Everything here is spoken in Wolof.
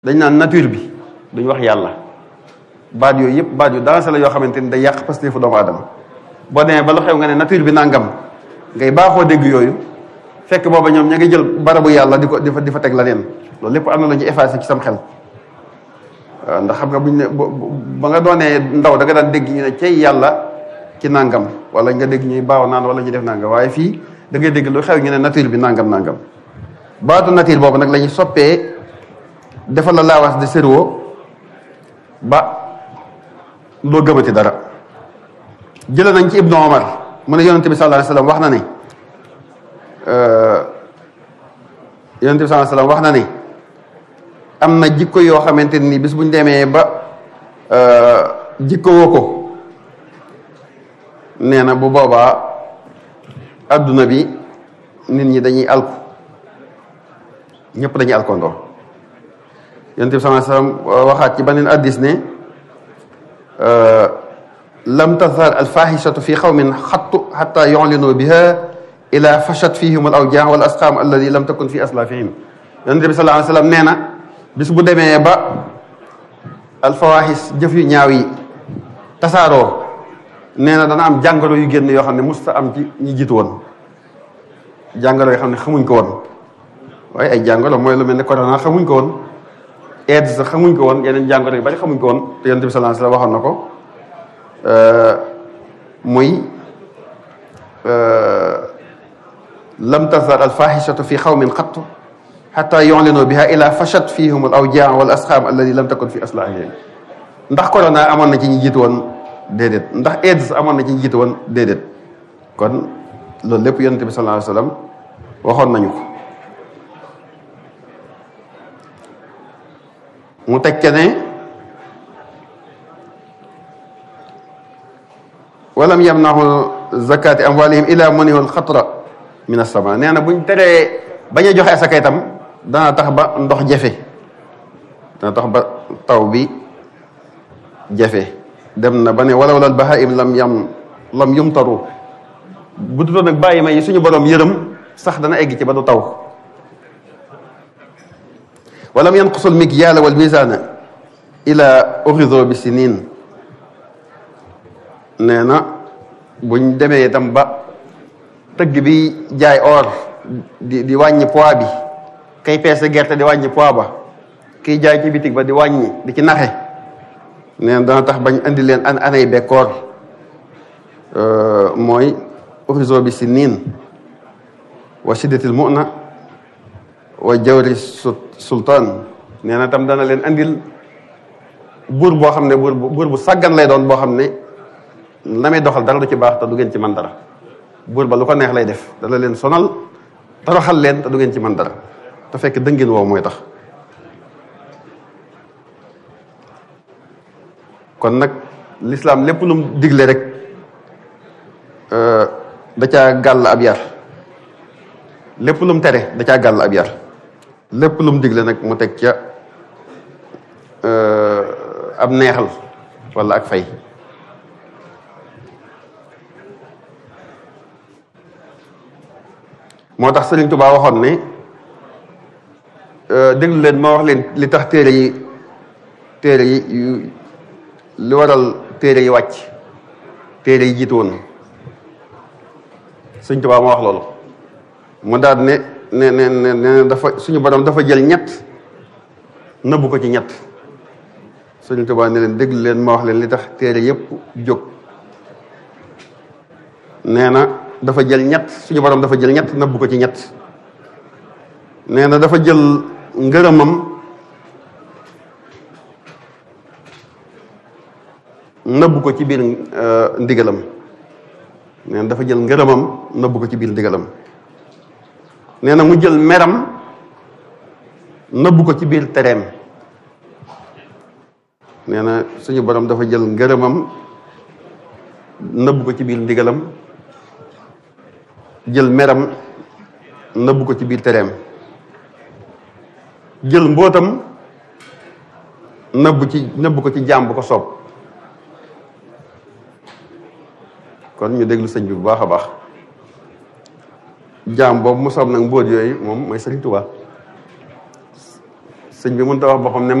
dañ naan nature bi duñ wax yàlla baat yooyu yëpp baat yu dansé la yoo xamante ni day yàq pasteefu doomu aadama boo demee ba lu xew nga ne nature bi nangam ngay baaxoo dégg yooyu fekk booba ñoom ña ngi jël barabu yàlla di ko di fa di fa teg la leen loolu lépp am na la ñu effacé ci sam xel waaw ndax xam nga buñ ne ba nga doonee ndaw da nga daan dégg ñu ne cey yàlla ci nangam wala nga dégg ñuy baaw naan wala ñu def nangam waaye fii da ngay dégg lu xew ñu ne nature bi nangam nangam baatu nature boobu nag la ñuy soppee defal la laawaas de cerveau ba loo gëmati dara jële nañ ci ibnu omar mu ne yonente bi sallallahu alayhi wasallam wax na ne yonente bi sallallahu alayhi wasallam wax na ne am na jikko yoo xamante ni bis buñ demee ba jikko woo ko nee na bu boobaa adduna bi nit ñi dañuy alku ñëpp dañuy alkondoo yonent bi sallallahu alayhi wasallam waxaat ci beneen addis ne lam tazhar alfahishatu fi qawmin xattu xatta yu'linu biha ila fashat fihim al awjaa wal asqaam alladi lam takun fi aslafihim yonent bi sallallahu alayhi wasallam nee na bis bu demee ba alfawahis jëf yu ñaaw yi tasaaroo nee na dana am jàngoro yu génn yoo xam ne musta am ci ñi jiitu woon jàngoro yoo xam ne xamuñ ko woon waaye ay jàngoro mooy lu mel ne corona xamuñ ko woon AIDS sax xamuñ ko woon yeneen jàngoro yu bari xamuñ ko woon te yonent bi sallallahu alayhi wasallam waxoon na ko muy lam tazhar alfahishatu fi xawmin xattu xata yu'linu biha ila fashat fihum al awjaa wal asqaam alladi lam takun fi aslahihim ndax corona amoon na ci ñi jiitu woon déedéet ndax AIDS amoon na ci ñi jiitu woon déedéet kon loolu lépp yonent bi sallallahu alayhi wasallam waxoon nañu ko mu teg ne walam yamnahu zakati amwalihim ila munihu alxatra min as-sama nee na buñ teree bañ a joxe asaka itam dana tax ba ndox jafe dana tax ba taw bi jafe dem na ba ne walaw lal bahaim lam yam lam yumtaru bu dutoon nag bàyyi ma yi suñu borom yërëm sax dana egg ci ba du taw walam yanqusu almikyaala wal mizaana ila urizo bi sinin nee na buñ demee itam ba tëgg bi jaay or di di wàññi poids bi kay peese gerte di wàññi poids ba kiy jaay ci bitig ba di wàññi di ci naxe nee na dana tax bañ indi leen an anay bekkoor mooy urizo bi sinin wa shiddatil mu'na wa jawri sultaan nee na tam dana leen andil buur boo xam ne buur buur bu sàggan lay doon boo xam ne la may doxal dara du ci baax te du ngeen ci man dara buur ba lu ko neex lay def dana leen sonal toroxal leen te du ngeen ci man dara te fekk dëngin woow mooy tax kon nag lislaam lépp lu mu digle rek da caa gàll ab yar lépp lu mu tere da caa gàll ab yar lépp lu mu digle nag mu teg ca ab neexal wala ak fay moo tax Sëriñ Tuubaa waxoon ne déglu leen ma wax leen li tax téere yi téere yi li waral téere yi wàcc téere yi jiitu woon Sëriñ Tuubaa ma wax loolu mu daal ne ne ne ne dafa suñu borom dafa jël ñett nëbbu ko ci ñett Sëriñ Tuubaa ne leen déglu leen ma wax leen li tax téere yépp jóg nee na dafa jël ñett suñu borom dafa jël ñett nëbbu ko ci ñett nee na dafa jël ngërëmam nëbbu ko ci biir ndigalam nee na dafa jël ngërëmam nëbbu ko ci biir ndigalam nee na mu jël meram nëbbu ko ci biir tereem nee na suñu borom dafa jël ngërëmam nëbbu ko ci biir ndigalam jël meram nëbbu ko ci biir tereem jël mbootam nëbbu ci nëbbu ko ci jaam bu ko soob kon ñu déglu sëñ bi bu baax a baax jaam boobu mu soob nag mbóot yooyu moom mooy Sëriñ Tuubaa sëñ bi mënut a wax boppam ne